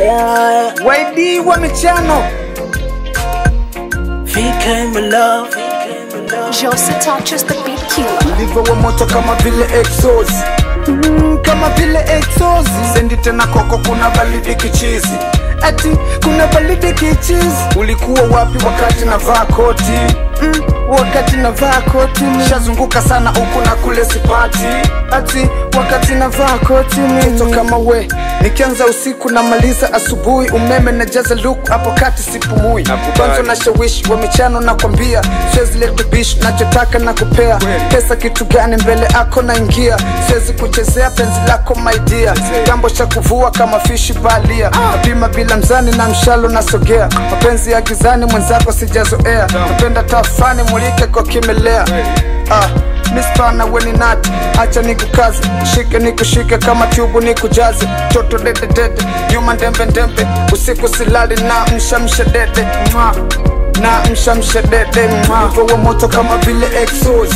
yeah. YD wa michano VK my love. Jose touches the beat killer. ulivyo wa moto kama vile exos mm, kama vile exos sendi tena koko kuna balidi kichizi ati kuna balidi kichizi ulikuwa wapi wakati navaa koti mm, wakati navaa koti shazunguka sana huku na kule sipati ati wakati navaa koti mito kama we nikianza usiku namaliza asubuhi umeme na jaza luku hapo kati sipumui kwanza na shawishi wa michano na kwambia siwezi leta bish nachotaka na kupea pesa kitu gani mbele ako naingia siwezi kuchezea penzi lako maidia jambo cha kuvua kama fishi balia napima bila mzani na mshalo nasogea mapenzi ya gizani mwenzako sijazoea napenda tafani mulike kwa kimelea ah mispana weni nati acha nikukaze shike nikushike kama tubu nikujaze toto dededede nyuma ndembendembe usiku silali na mshamsha dede Mwa. na mshamsha dede wa moto kama vile exos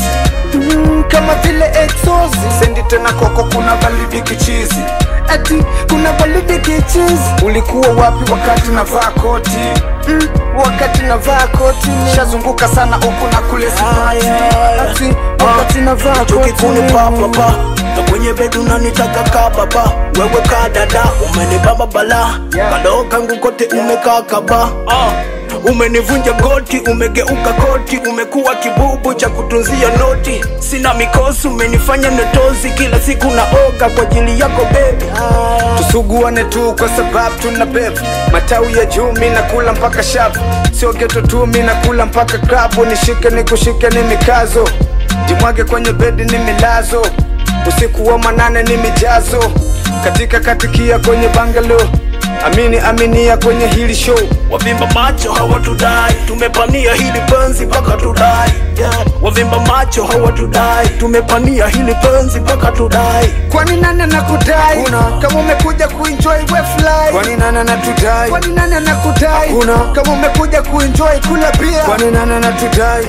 mm, kama vile exos sendi tena koko kuna balidi kichizi ati kuna balidi kichizi ulikuwa wapi wakati navaa koti mm, wakati navaa koti shazunguka sana huku na kule sipati ati wakati navaa koti Tukikuni papapa na kwenye bedu nanitaka ka baba wewe ka dada umenibamba bala kadoo kangu kote umekaa kaba ah. umenivunja goti umegeuka koti umekuwa kibubu cha kutunzia noti sina mikosi umenifanya netozi kila siku naoga kwa ajili yako bebi tusuguane tu kwa sababu tuna bevu matawi ya juu mi nakula mpaka shavu sio geto tu mi nakula mpaka klabu nishike nikushike ni mikazo jimwage kwenye bedi ni milazo usiku wa manane ni mijazo katika katikia kwenye bangalo amini aminia kwenye hili show wavimba macho hawatudai tumepania hili penzi mpaka tudai yeah. wavimba macho hawatudai tumepania hili penzi mpaka tudai kwani nani anakudai Hakuna. kama umekuja kuenjoy we fly kwani nani anatudai kwani nani anakudai Hakuna. kama umekuja kuenjoy kula bia kwani nani anatudai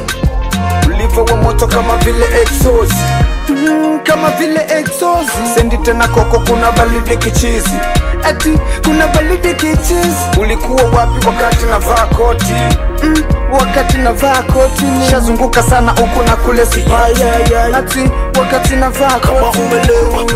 ulivyo wa moto kama vile exos mm, kama vile exos sendi tena koko kuna balidi kichizi ati kuna balidi kichizi ulikuwa wapi wakati navaa koti mm, wakati navaa koti shazunguka sana huku na kule sipati Yeah, yeah, yeah. ati wakati navaa kama koti umelewa